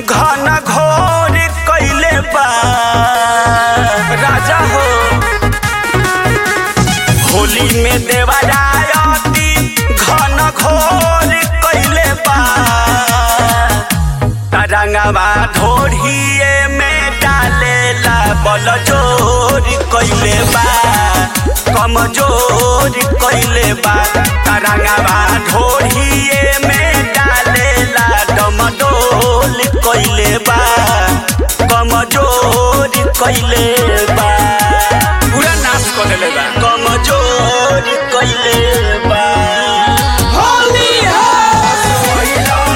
घन घोर कैले बा राजा हो होली में देवरायती घन घोर कैले बा तरंगवा ढोढ़िए में डालेला बल जोर कैले बा कमजोर कैले बा तरंगवा ढोढ़िए में डालेला डमडोल कैले बा कमजोर कैले बा पूरा नाश कर देले बा कमजोर कैले बा होली है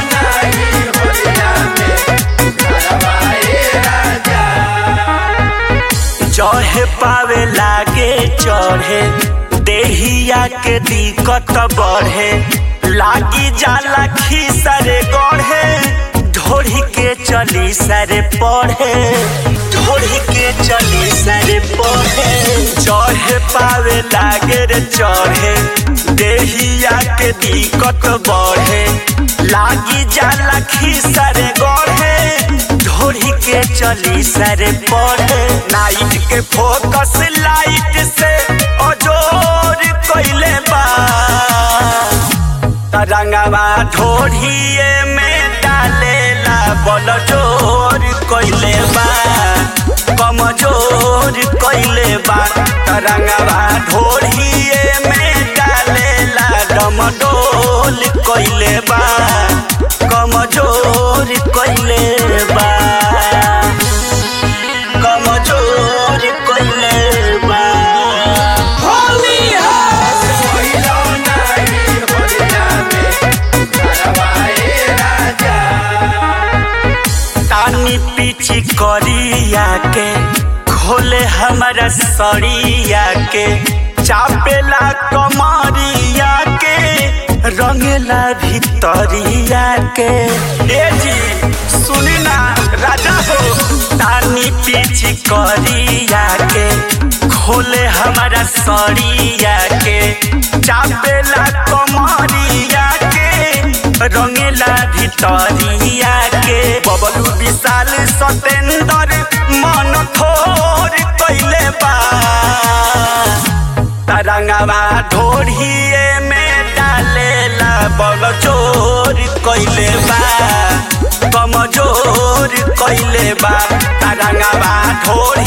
चढ़े पावे लागे चढ़े देहिया के दिक्कत बढ़े लागी जाला खीसरे गढ़े ढोढ़ी के चली सरे पढ़े ढोढ़ी के चली सरे पढ़े चढ़े पावे लागे रे चढ़े देहिया के दिक्कत बढ़े लागी जाला खीसरे गढ़े ढोढ़ी के चली सरे पढ़े नाइट के फोकस लाइट से अजोर कैले बा तरंगवा ढोढ़िए में डालेला बल जोर कैले बा कमजोर कैले बा तरंगवा ढोढ़िए में डालेला डमडोल कैले बा कमजोर कैले बा कमजोर कैले बा होली है तानी पीछी करिया के खोले हमारा सड़िया के चापेला कमरिया के रंगेला भितरिया के ए जी सुनी ना राजा हो तानी पीछी करिया के खोले हमारा सड़िया के चापेला कमरिया के रंगेला भितरिया के बबलू विशाल सतेंद्र मन थोर कैले बा तरंगवा ढोढ़िए में डालेला बल चोर कैले बा कमजोर कैले बा तरंगवा ढोढ़